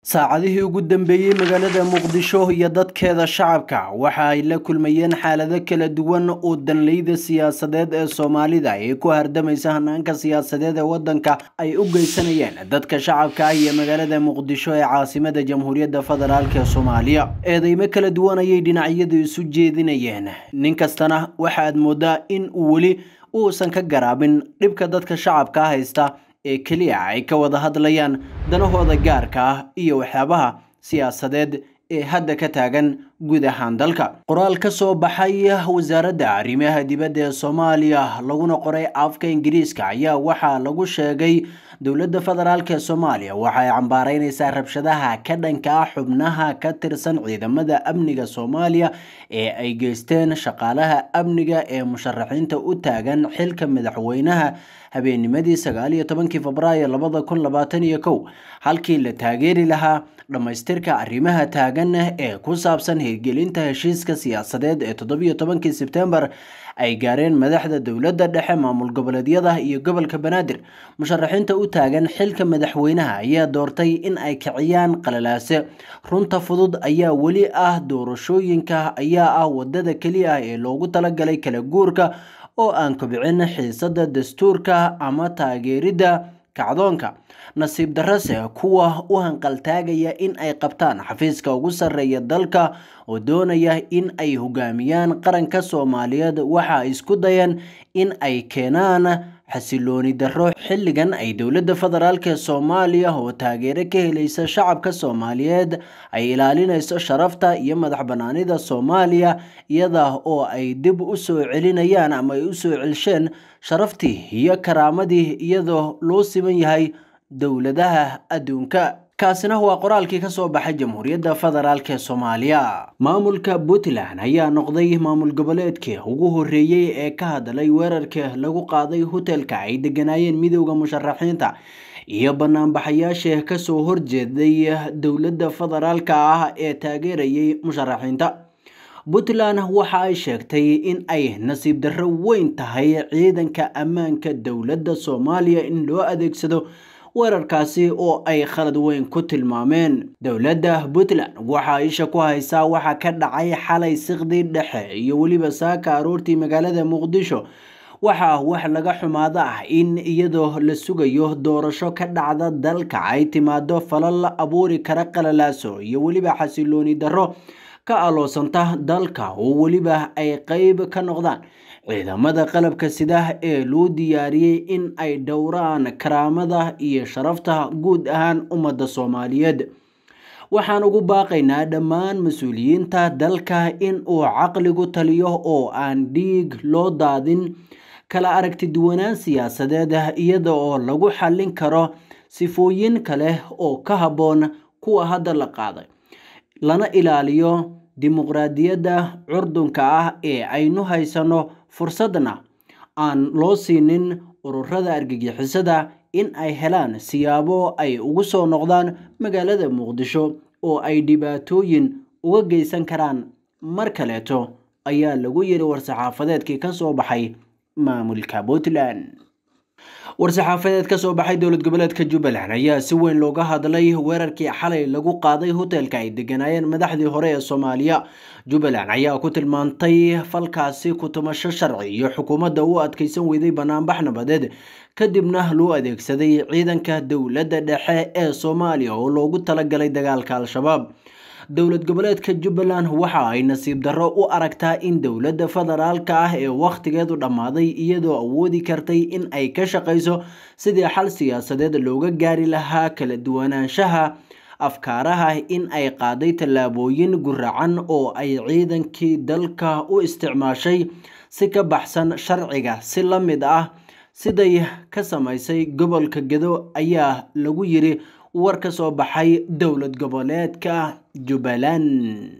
saacadihii ugu dambeeyey magaalada muqdisho iyo dadkeeda shacabka waxa ay la kulmayeen xaalado kala duwan oo danleyda siyaasadeed ee soomaalida ee ku hardamaysa hanaanka siyaasadeed ee wadanka ay u geysanayeen dadka shacabka ah iyo magaalada muqdisho ee caasimada jamhuuriyadda federaalk ee soomaaliya eedeymo kala duwan ayay dhinacyadu isu jeedinayeen nin kastana waxaad moodaa in uu weli uusan ka garaabin dhibka dadka shacabka haysta ee keliya ay ka wada hadlayaan danahooda gaarka ah iyo waxyaabaha siyaasadeed ee hadda ka taagan guud ahaan dalka qoraal ka soo baxay wasaaradda arrimaha dibadda ee soomaaliya laguna qoray afka ingiriiska ayaa waxaa lagu sheegay dowladda federaalk ee soomaaliya waxa ay cambaaraynaysaa rabshadaha ka dhanka ah xubnaha ka tirsan ciidamada amniga soomaaliya ee ay geysteen shaqaalaha amniga ee musharaxiinta u taagan xilka madaxweynaha habeennimadii sagaal iyo tobankii febraayo labada kun labaatan iyo kow halkii la taageeri lahaa dhammaystirka arrimaha taagan ee ku saabsan hirgelinta heshiiska siyaasadeed ee toddobiyo tobankii sebtembar ay gaareen madaxda dowladda dhexe maamul goboleedyada iyo gobolka banaadir musharaxiinta u taagan xilka madaxweynaha ayaa doortay in ay kiciyaan qalalaase runta fudud ayaa weli ah doorashooyinka ayaa ah wadada keliya ah ee loogu talagalay kala guurka oo aan kobcin xiisada dastuurka ama taageeridda kacdoonka nasiib darase kuwa u hanqaltaagaya in ay qabtaan xafiiska ugu sarreeya dalka oo doonaya in ay hogaamiyaan qaranka soomaaliyeed waxa ay isku dayeen in ay keenaan xasilooni darro xilligan ay dowladda federaalk ee soomaaliya oo taageero ka helaysa shacabka soomaaliyeed ay ilaalinayso sharafta iyo madax banaanida soomaaliya iyada oo ay dib u soo celinayaan ama ay u soo celsheen sharaftii iyo karaamadii iyadoo loo siman yahay dowladaha adduunka kaasina waa qoraalkii ka soo baxay jamhuuriyadda federaalk ee soomaaliya maamulka puntland ayaa noqday maamul goboleedkii ugu horreeyey ee ka hadlay weerarka lagu qaaday hotelka ay deganaayeen midowda musharaxiinta iyo banaanbaxayaasha kasoo horjeeday dowladda federaalk ah ee taageerayay musharaxiinta puntland waxa ay sheegtay in ay nasiib darro weyn tahay ciidanka ammaanka dowladda soomaaliya in loo adeegsado weerarkaasi oo ay khalad weyn ku tilmaameen dowladda puntland waxaa isha ku haysaa waxa ka dhacay xalay siqdii dhexe iyo weliba saaka aroortii magaalada muqdisho waxaa wax laga xumaado ah in iyadoo la sugayo doorasho ka dhacda dalka ay timaado falal la abuuri kara qalalaaso iyo weliba xasilooni darro ka aloosanta dalka oo weliba ay qeyb ka noqdaan ciidamada qalabka sida ee loo diyaariyey in ay dhowraan karaamada iyo sharafta guud ahaan ummadda soomaaliyeed waxaan ugu baaqaynaa dhammaan mas-uuliyiinta dalka in uu caqligu taliyo oo aan dhiig loo daadin kala aragti duwanaan siyaasadeed iyada oo lagu xallin karo sifooyin kale oo ka habboon kuwa hadda la qaaday lana ilaaliyo dimuqraadiyadda curdunka ah ee aynu haysano fursadna aan loo siinin ururada argagixisada in ay helaan siyaabo ay ugu soo noqdaan magaalada muqdisho oo ay dhibaatooyin uga geysan karaan mar kaleeto ayaa lagu yiri war-saxaafadeedkii ka soo baxay maamulka puntland war-saxaafadeed ka soo baxay dowlad goboleedka jubbaland ayaa si weyn looga hadlay weerarkii xalay lagu qaaday hotelka ay deganaayeen madaxdii hore ee soomaaliya jubbaland ayaa ku tilmaantay falkaasi ku-tumasho sharci iyo xukuumadda u adkeysan weyday banaanbax nabadeed kadibna loo adeegsaday ciidanka dowladda dhexe ee soomaaliya oo loogu talagalay dagaalka al-shabaab dowlad goboleedka jubbaland waxa ay nasiib darro u aragtaa in dowladda federaalka ah ee wakhtigeedu dhammaaday iyadoo awoodi kartay in ay ka shaqayso sidii xal siyaasadeed looga gaari lahaa kala duwanaanshaha afkaaraha in ay qaaday tallaabooyin guracan oo ay ciidankii dalka u isticmaashay si ka baxsan sharciga si la mid ah siday ka samaysay gobolka gedo ayaa lagu yiri war ka soo baxay dowlad goboleedka jubbaland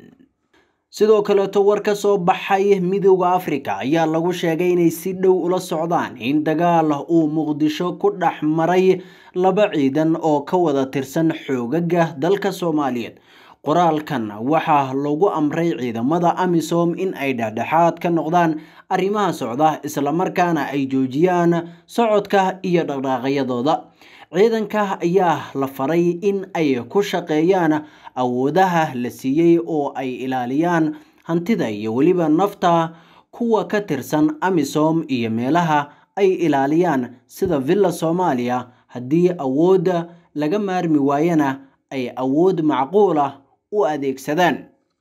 sidoo kaleeto war ka soo baxay midowda africa ayaa lagu sheegay inay si dhow ula socdaan in dagaal uu muqdisho ku dhex maray laba ciidan oo ka wada tirsan xoogaga dalka soomaaliyeed qoraalkan waxaa lagu amray ciidamada amisom in ay dhexdhexaad ka noqdaan arrimaha socda islamarkaana ay joojiyaan socodka iyo dhaqdhaaqyadooda ciidanka ayaa la faray in ay ku shaqeeyaan awoodaha la siiyey oo ay ilaaliyaan hantida iyo weliba nafta kuwa ka tirsan amisom iyo meelaha ay ilaaliyaan sida villa soomaaliya haddii awoodda laga maarmi waayana ay awood macquul ah u adeegsadaan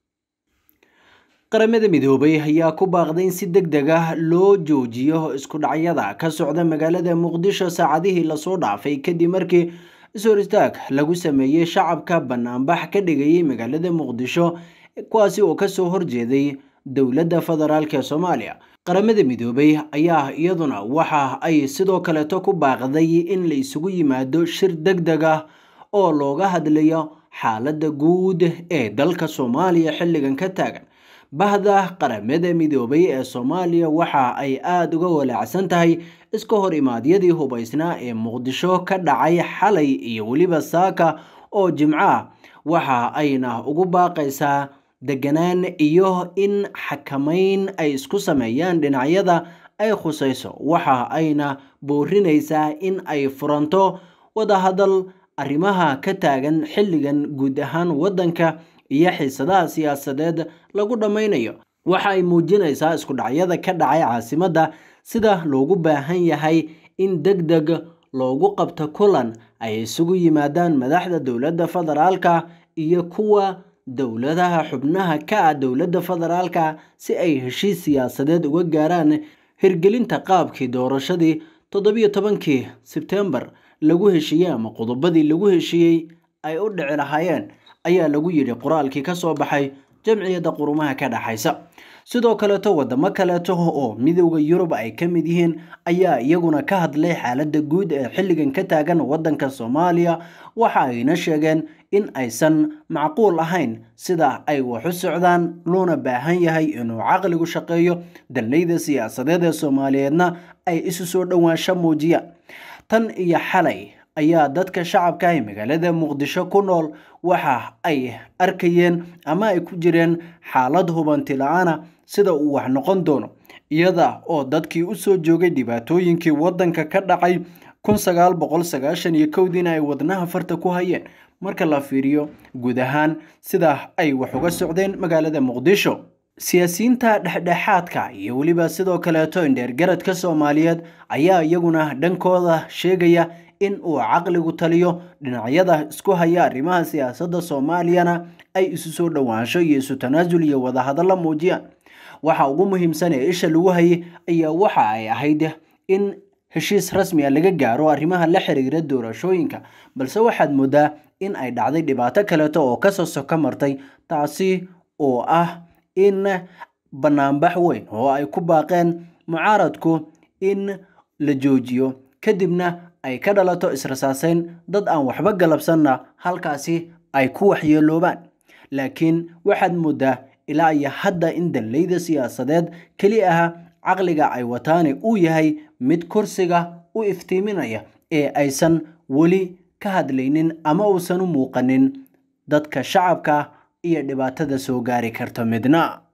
qaramada midoobay ayaa ku baaqday in si deg deg ah loo joojiyo isku dhacyada ka socda magaalada muqdisho saacadihii lasoo dhaafay kadib markii is-hor istaag lagu sameeyey shacabka banaanbax ka dhigayay magaalada muqdisho kuwaasi oo kasoo horjeeday dowladda federaalk ee soomaaliya qaramada midoobay ayaa iyaduna waxa ay sidoo kaleeto ku baaqday in la isugu yimaado shir deg deg ah oo looga hadlayo xaaladda guud ee dalka soomaaliya xilligan ka taagan bahda qaramada midoobay ee soomaaliya waxa ay aada uga walaacsan tahay iska hor imaadyadii hubaysnaa ee muqdisho ka dhacay xalay iyo weliba saaka oo jimco ah waxa ayna ugu baaqaysaa deganaan iyo in xakamayn ay isku sameeyaan dhinacyada ay khusayso waxa ayna boorinaysaa in ay furanto wadahadal arrimaha ka taagan xilligan guud ahaan waddanka iyo xiisadaha siyaasadeed lagu dhammaynayo waxa ay muujinaysaa isku dhacyada ka dhacay caasimadda sida loogu baahan yahay in deg deg loogu qabto kulan ay isugu yimaadaan madaxda dowladda federaalka iyo kuwa dowladaha xubnaha ka ah dowladda federaalka si ay heshiis siyaasadeed uga gaaraan hirgelinta qaabkii doorashadii toddobiyo tobankii sebtembar lagu heshiiyey ama qodobadii lagu heshiiyey ay u dhici lahaayeen ayaa lagu yidhi qoraalkii ka soo baxay jamciyadda qurumaha ka dhexaysa sidoo kaleeto wadamo kaleeto oo midowda yurub ay ka mid yihiin ayaa iyaguna ka hadlay xaaladda guud ee xilligan ka taagan waddanka soomaaliya waxa ayna sheegeen in aysan macquul ahayn sida ay wax u socdaan loona baahan yahay inuu caqligu shaqeeyo danleyda siyaasadeed ee soomaaliyeedna ay isu soo dhowaansho muujiyaan tan iyo xalay ayaa dadka shacabka ee magaalada muqdisho ku nool waxa ay arkayeen ama ay ku jireen xaalad hubanti la-aana sida uu wax noqon doono iyada oo dadkii usoo joogay dhibaatooyinkii waddanka ka dhacay kun sagaal boqol sagaashan iyo kowdiina ay wadnaha farta ku hayeen marka la fiiriyo guud ahaan sida ay wax uga socdeen magaalada muqdisho siyaasiyiinta dhexdhexaadka iyo weliba sidoo kaleeto indheergaradka soomaaliyeed ayaa iyaguna dhankooda sheegaya in uu caqligu taliyo dhinacyada isku haya arrimaha siyaasadda soomaaliyana ay isu soo dhowaansho iyo isu tanaasul iyo wadahadalla muujiyaan waxa ugu muhiimsan ee isha lagu hayay ayaa waxa ay ahayd in heshiis rasmi a laga gaaro arrimaha la xiriira doorashooyinka balse waxaad moodaa in ay dhacday dhibaato kaleeto oo kasoo soko martay taasi oo ah in banaanbax weyn oo ay ku baaqeen mucaaradku in la joojiyo kadibna ay ka dhalato israsaaseyn dad aan waxba galabsanna halkaasi ay ku waxyeeloobaan laakiin waxaad moodaa ilaa iyo hadda in danleyda siyaasadeed keli aha caqliga ay wataani uu yahay mid kursiga u iftiiminaya ee aysan weli ka hadlaynin ama uusan u muuqanin dadka shacabka iyo dhibaatada soo gaari karta midna